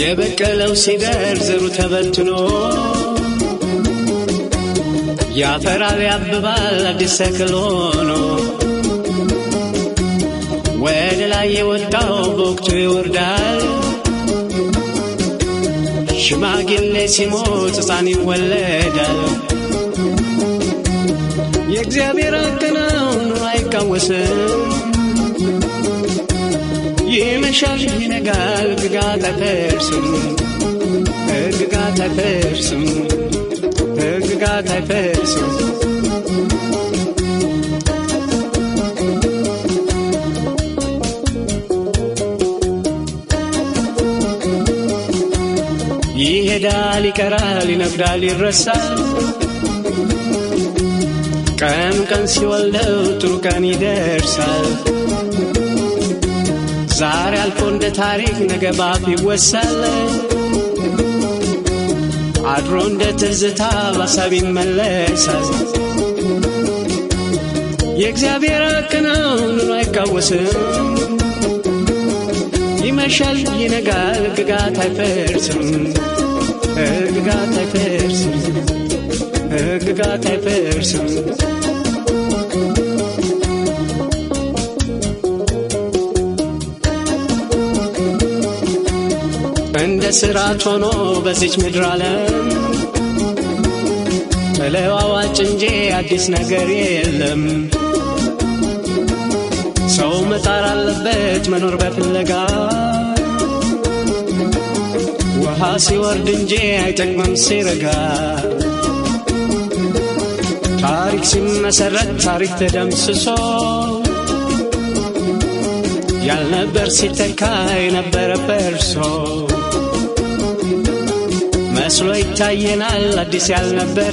የበቀለው ሲደር ዘሩ ተበትኖ ያፈራል ያብባል አዲስ ተክል ሆኖ ወደ ላይ የወጣው በወቅቱ ይወርዳል። ሽማግሌ ሲሞት ሕፃን ይወለዳል። የእግዚአብሔር አከናውን አይቃወስም። ይመሻል ይነጋል፣ ሕግጋት አይፈርስም። ሕግጋት አይፈርስም። ሕግጋት አይፈርስም። ይሄዳል፣ ይቀራል፣ ይነግዳል፣ ይረሳል። ቀን ቀን ሲወልደው ጥሩ ቀን ይደርሳል። ዛሬ አልፎ እንደ ታሪክ ነገ ባፍ ይወሳል። አድሮ እንደ ትዝታ ባሳብ ይመለሳል። የእግዚአብሔር ሐቅ ነው ኑሮ አይቃወስም። ይመሻል ይነጋል፣ ሕግጋት አይፈርስም። ሕግጋት አይፈርስም። ሕግጋት አይፈርስም። እንደ ስርዓት ሆኖ በዚች ምድር ዓለም ተለዋዋጭ እንጂ አዲስ ነገር የለም። ሰው መጣር አለበት መኖር በፍለጋ ውሃ ሲወርድ እንጂ አይጠቅምም ሲረጋ ታሪክ ሲመሰረት ታሪክ ተደምስሶ ያልነበር ሲተካ የነበረ ፈርሶ መስሎ ይታየናል አዲስ ያልነበረ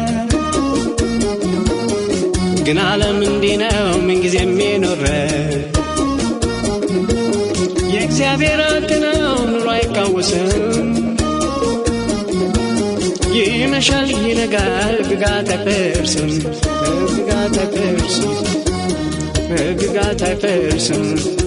ግን ዓለም እንዲህ ነው ምንጊዜም የኖረ የእግዚአብሔር ሐቅ ነው ኑሮ አይቃወስም። ይመሻል ይነጋል ሕግጋት አይፈርስም። ሕግጋት አይፈርስም። ሕግጋት አይፈርስም።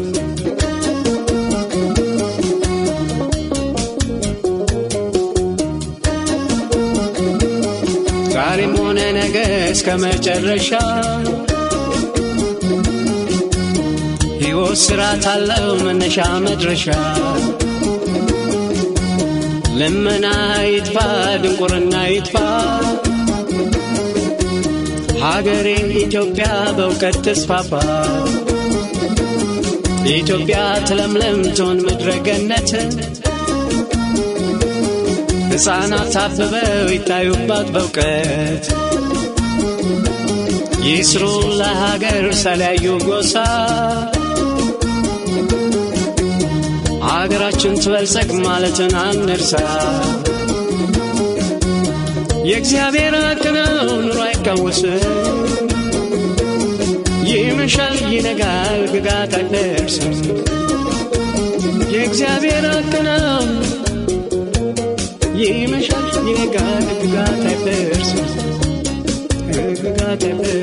ዛሬም ሆነ ነገ እስከ መጨረሻ ሕይወት ስርዓት አለው መነሻ መድረሻ። ልመና ይጥፋ ድንቁርና ይጥፋ፣ ሀገሬ ኢትዮጵያ በእውቀት ተስፋፋ። ኢትዮጵያ ትለምለም ትሆን ምድረ ገነት፣ ሕፃናት አብበው ይታዩባት በእውቀት ይስሩ ለሀገር ሳለያዩ ጎሳ ሀገራችን ትበልጸግ ማለትን አንርሳ። የእግዚአብሔር ሐቅ ነው ኑሮ አይቃወስም። ይመሻል ይነጋል ሕግጋት አይፈርስም። የእግዚአብሔር ሐቅ ነው ይመሻል ይነጋል ሕግጋት አይፈርስም። ሕግጋት አይፈርስም።